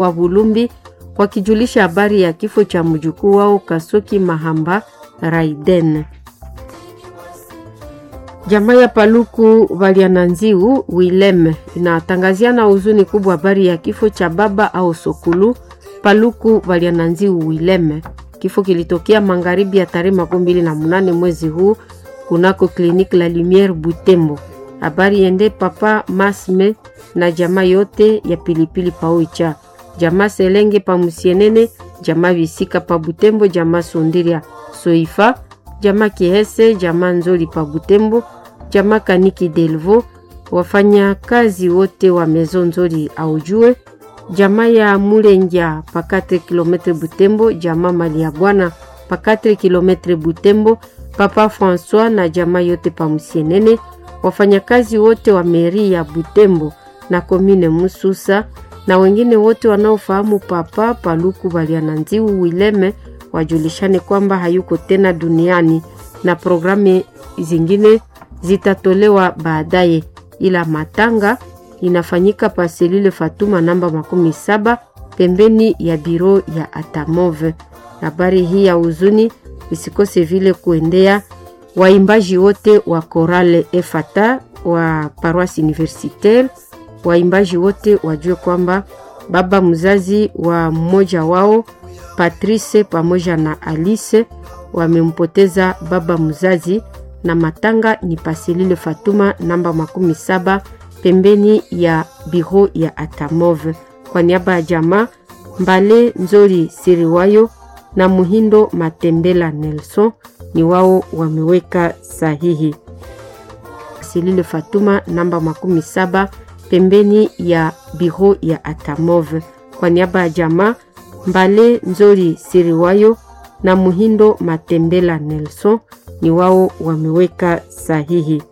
wa Bulumbi wakijulisha habari ya kifo cha mjukuu wao Kasoki Mahamba Raiden. Jamaa ya Paluku Valiananziu Wilem inatangazia na huzuni kubwa habari ya kifo cha baba au Sokulu Paluku Valiananziu Wilem. Kifo kilitokea magharibi ya tarehe makumi mbili na munane mwezi huu kunako kliniki la Lumiere Butembo. Habari ende papa Masme na jamaa yote ya pilipili paoicha jamaa Selenge pa Musienene, jamaa Visika pa Butembo, jamaa Sondiria Soifa, jamaa Kihese, jamaa Nzoli pa Butembo, jamaa Kaniki Delvo, wafanya kazi wote wa Mezo Nzoli aujue, jamaa ya Mulengia pa 4 km Butembo, jamaa Mali ya Bwana pa 4 km Butembo, papa François na jamaa yote pa Musienene, wafanyakazi wote wa meri ya Butembo na komine Mususa na wengine wote wanaofahamu papa Paluku Baliananziu Wileme wajulishane kwamba hayuko tena duniani na programu zingine zitatolewa baadaye, ila matanga inafanyika pa selule Fatuma namba makumi saba pembeni ya biro ya Atamove. Habari hii ya huzuni isikose vile kuendea waimbaji wote wa Korale Efata wa Paroisse Universitaire waimbaji wote wajue kwamba baba mzazi wa mmoja wao Patrice pamoja na Alice wamempoteza baba mzazi, na matanga ni paselile Fatuma namba makumi saba pembeni ya biro ya Atamove. Kwa niaba ya jamaa Mbale Nzori Siriwayo na Muhindo Matembela Nelson ni wao wameweka sahihi. Paselile Fatuma namba makumi saba pembeni ya biro ya Atamove. Kwa niaba ya jamaa Mbale Nzori Siriwayo na Muhindo Matembela Nelson ni wao wameweka sahihi.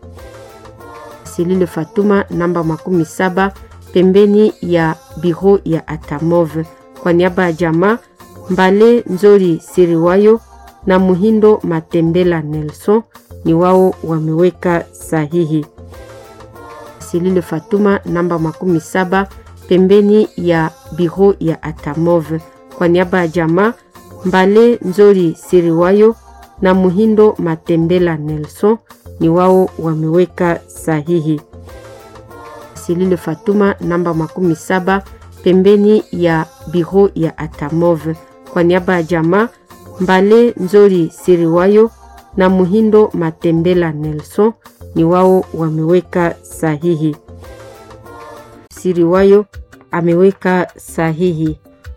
Silile Fatuma namba makumi saba pembeni ya biro ya Atamove. Kwa niaba ya jamaa Mbale Nzori Siriwayo na Muhindo Matembela Nelson ni wao wameweka sahihi. Silile Fatuma namba makumi saba pembeni ya biro ya Atamove. Kwa niaba ya jamaa Mbale Nzori Siriwayo na Muhindo Matembela Nelson ni wao wameweka sahihi. Silile Fatuma namba makumi saba pembeni ya biro ya Atamove. Kwa niaba ya jamaa Mbale Nzori Siriwayo na Muhindo Matembela Nelson ni wao wameweka sahihi. Siriwayo ameweka sahihi.